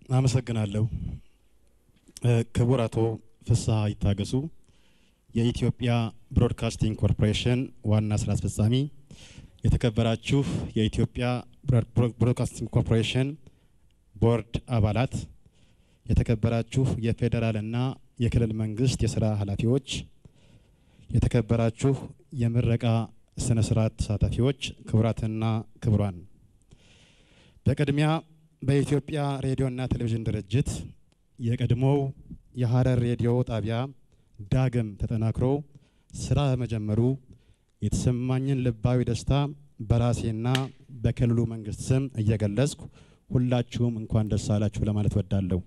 አመሰግናለሁ። ክቡር አቶ ፍስሐ ይታገሱ የኢትዮጵያ ብሮድካስቲንግ ኮርፖሬሽን ዋና ስራ አስፈጻሚ፣ የተከበራችሁ የኢትዮጵያ ብሮድካስቲንግ ኮርፖሬሽን ቦርድ አባላት፣ የተከበራችሁ የፌዴራልና የክልል መንግስት የስራ ኃላፊዎች፣ የተከበራችሁ የምረቃ ስነ ስርዓት ተሳታፊዎች፣ ክቡራትና ክቡራን፣ በቅድሚያ በኢትዮጵያ ሬዲዮና ቴሌቪዥን ድርጅት የቀድሞው የሀረር ሬዲዮ ጣቢያ ዳግም ተጠናክሮ ስራ በመጀመሩ የተሰማኝን ልባዊ ደስታ በራሴና በክልሉ መንግስት ስም እየገለጽኩ ሁላችሁም እንኳን ደስ አላችሁ ለማለት ወዳለሁ።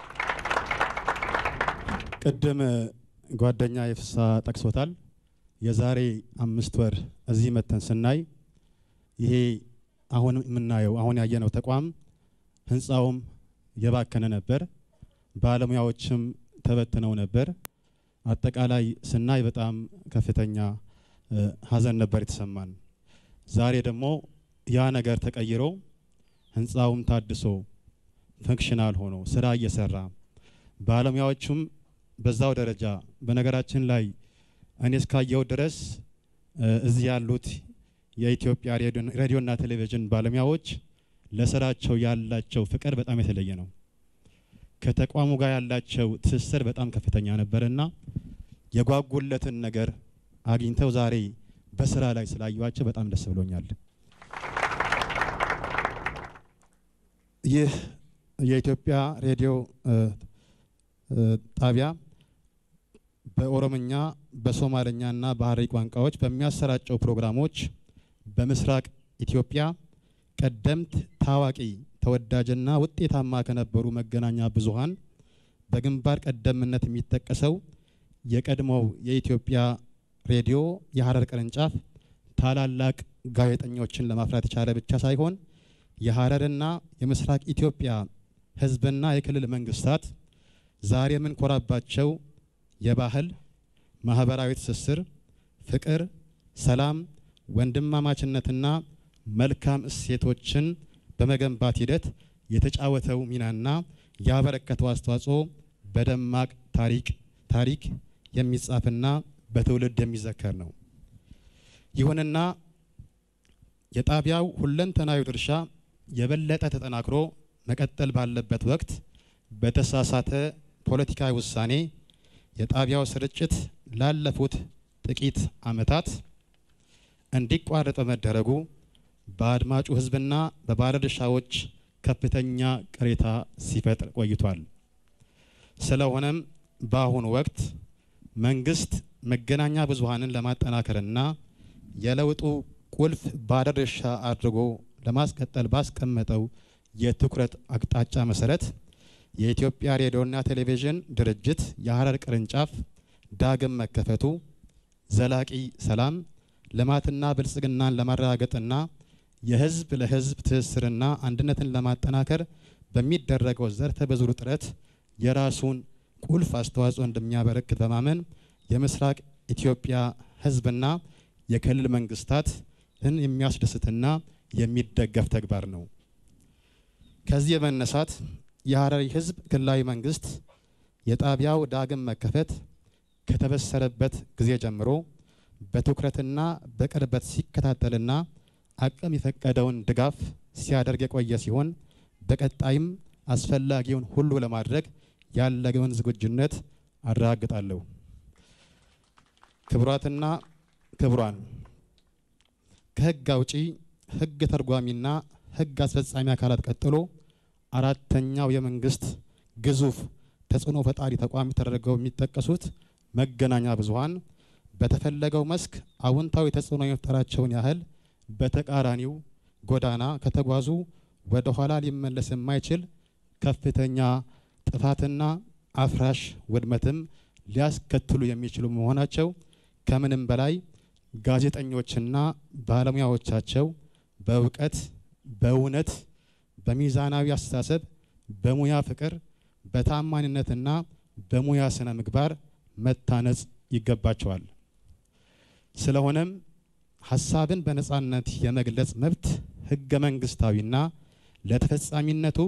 ቅድም ጓደኛ የፍሳ ጠቅሶታል። የዛሬ አምስት ወር እዚህ መተን ስናይ ይሄ አሁን የምናየው አሁን ያየነው ተቋም ህንፃውም የባከነ ነበር። ባለሙያዎችም ተበትነው ነበር። አጠቃላይ ስናይ በጣም ከፍተኛ ሀዘን ነበር የተሰማን። ዛሬ ደግሞ ያ ነገር ተቀይሮ ህንፃውም ታድሶ ፈንክሽናል ሆኖ ስራ እየሰራ ባለሙያዎቹም በዛው ደረጃ በነገራችን ላይ እኔ እስካየው ድረስ እዚህ ያሉት የኢትዮጵያ ሬዲዮና ቴሌቪዥን ባለሙያዎች ለስራቸው ያላቸው ፍቅር በጣም የተለየ ነው። ከተቋሙ ጋር ያላቸው ትስስር በጣም ከፍተኛ ነበርና የጓጉለትን ነገር አግኝተው ዛሬ በስራ ላይ ስላዩዋቸው በጣም ደስ ብሎኛል። ይህ የኢትዮጵያ ሬዲዮ ጣቢያ በኦሮምኛ በሶማለኛና በሀረሪ ቋንቋዎች በሚያሰራጨው ፕሮግራሞች በምስራቅ ኢትዮጵያ ቀደምት ታዋቂ ተወዳጅና ውጤታማ ከነበሩ መገናኛ ብዙሃን በግንባር ቀደምነት የሚጠቀሰው የቀድሞው የኢትዮጵያ ሬዲዮ የሀረር ቅርንጫፍ ታላላቅ ጋዜጠኞችን ለማፍራት የቻለ ብቻ ሳይሆን የሀረርና የምስራቅ ኢትዮጵያ ሕዝብና የክልል መንግስታት ዛሬ የምንኮራባቸው የባህል ማህበራዊ ትስስር፣ ፍቅር፣ ሰላም፣ ወንድማማችነትና መልካም እሴቶችን በመገንባት ሂደት የተጫወተው ሚናና ያበረከተው አስተዋጽኦ በደማቅ ታሪክ ታሪክ የሚጻፍና በትውልድ የሚዘከር ነው። ይሁንና የጣቢያው ሁለንተናዊ ድርሻ የበለጠ ተጠናክሮ መቀጠል ባለበት ወቅት በተሳሳተ ፖለቲካዊ ውሳኔ የጣቢያው ስርጭት ላለፉት ጥቂት ዓመታት እንዲቋረጥ በመደረጉ በአድማጩ ህዝብና በባለድርሻዎች ከፍተኛ ቅሬታ ሲፈጥር ቆይቷል። ስለሆነም በአሁኑ ወቅት መንግስት መገናኛ ብዙሃንን ለማጠናከርና የለውጡ ቁልፍ ባለድርሻ አድርጎ ለማስቀጠል ባስቀመጠው የትኩረት አቅጣጫ መሰረት የኢትዮጵያ ሬዲዮና ቴሌቪዥን ድርጅት የሀረር ቅርንጫፍ ዳግም መከፈቱ ዘላቂ ሰላም ልማትና ብልጽግናን ለማረጋገጥና የህዝብ ለህዝብ ትስስርና አንድነትን ለማጠናከር በሚደረገው ዘርፈ ብዙ ጥረት የራሱን ቁልፍ አስተዋጽኦ እንደሚያበረክት በማመን የምስራቅ ኢትዮጵያ ህዝብና የክልል መንግስታትን የሚያስደስትና የሚደገፍ ተግባር ነው። ከዚህ በመነሳት የሀረሪ ህዝብ ክልላዊ መንግስት የጣቢያው ዳግም መከፈት ከተበሰረበት ጊዜ ጀምሮ በትኩረትና በቅርበት ሲከታተልና አቅም የፈቀደውን ድጋፍ ሲያደርግ የቆየ ሲሆን በቀጣይም አስፈላጊውን ሁሉ ለማድረግ ያለውን ዝግጁነት አረጋግጣለሁ። ክቡራትና ክቡራን፣ ከህግ አውጪ፣ ህግ ተርጓሚና ህግ አስፈጻሚ አካላት ቀጥሎ አራተኛው የመንግስት ግዙፍ ተጽዕኖ ፈጣሪ ተቋም ተደርገው የሚጠቀሱት መገናኛ ብዙሃን በተፈለገው መስክ አዎንታዊ ተጽዕኖ የመፍጠራቸውን ያህል በተቃራኒው ጎዳና ከተጓዙ ወደ ኋላ ሊመለስ የማይችል ከፍተኛ ጥፋትና አፍራሽ ውድመትም ሊያስከትሉ የሚችሉ መሆናቸው ከምንም በላይ ጋዜጠኞችና ባለሙያዎቻቸው በእውቀት፣ በእውነት፣ በሚዛናዊ አስተሳሰብ፣ በሙያ ፍቅር፣ በታማኝነትና በሙያ ስነ ምግባር መታነጽ ይገባቸዋል። ስለሆነም ሀሳብን በነጻነት የመግለጽ መብት ህገ መንግስታዊና ለተፈጻሚነቱ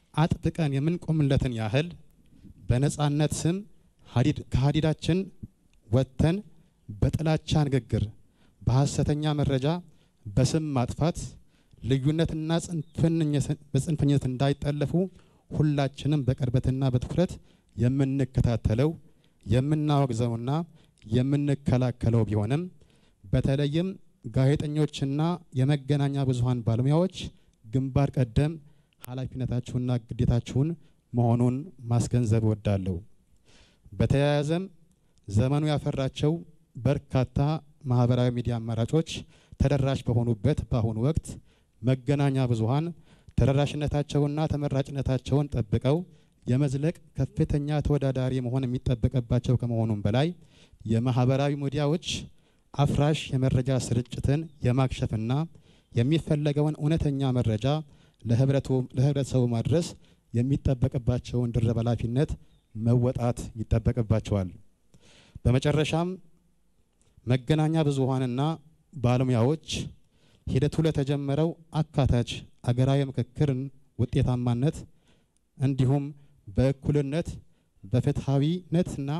አጥብቀን የምንቆምለትን ያህል በነጻነት ስም ከሀዲዳችን ወጥተን በጥላቻ ንግግር፣ በሐሰተኛ መረጃ፣ በስም ማጥፋት ልዩነትና በጽንፈኝነት እንዳይጠለፉ ሁላችንም በቅርበትና በትኩረት የምንከታተለው የምናወግዘውና የምንከላከለው ቢሆንም በተለይም ጋዜጠኞችና የመገናኛ ብዙኃን ባለሙያዎች ግንባር ቀደም ኃላፊነታችሁና ግዴታችሁን መሆኑን ማስገንዘብ እወዳለሁ። በተያያዘም ዘመኑ ያፈራቸው በርካታ ማህበራዊ ሚዲያ አማራጮች ተደራሽ በሆኑበት በአሁኑ ወቅት መገናኛ ብዙኃን ተደራሽነታቸውና ተመራጭነታቸውን ጠብቀው የመዝለቅ ከፍተኛ ተወዳዳሪ መሆን የሚጠበቅባቸው ከመሆኑም በላይ የማህበራዊ ሚዲያዎች አፍራሽ የመረጃ ስርጭትን የማክሸፍና የሚፈለገውን እውነተኛ መረጃ ለህብረተሰቡ ማድረስ የሚጠበቅባቸውን ድርብ ኃላፊነት መወጣት ይጠበቅባቸዋል። በመጨረሻም መገናኛ ብዙኃንና ባለሙያዎች ሂደቱ ለተጀመረው አካታች አገራዊ ምክክርን ውጤታማነት እንዲሁም በእኩልነት በፍትሐዊነትና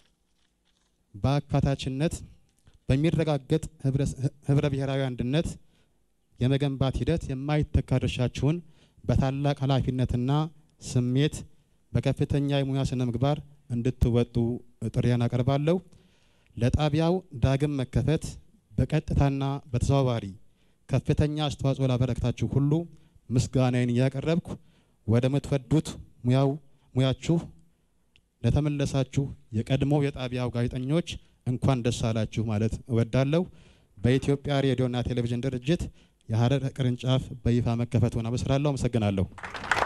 በአካታችነት በሚረጋገጥ ህብረ ብሔራዊ አንድነት የመገንባት ሂደት የማይተካ ድርሻችሁን በታላቅ ኃላፊነትና ስሜት በከፍተኛ የሙያ ስነ ምግባር እንድትወጡ ጥሪያን አቀርባለሁ። ለጣቢያው ዳግም መከፈት በቀጥታና በተዘዋዋሪ ከፍተኛ አስተዋጽኦ ላበረከታችሁ ሁሉ ምስጋናዬን እያቀረብኩ ወደ ምትወዱት ሙያው ሙያችሁ ለተመለሳችሁ የቀድሞ የጣቢያው ጋዜጠኞች እንኳን ደስ አላችሁ ማለት እወዳለሁ። በኢትዮጵያ ሬዲዮና ቴሌቪዥን ድርጅት የሀረር ቅርንጫፍ በይፋ መከፈቱን አበስራለሁ። አመሰግናለሁ።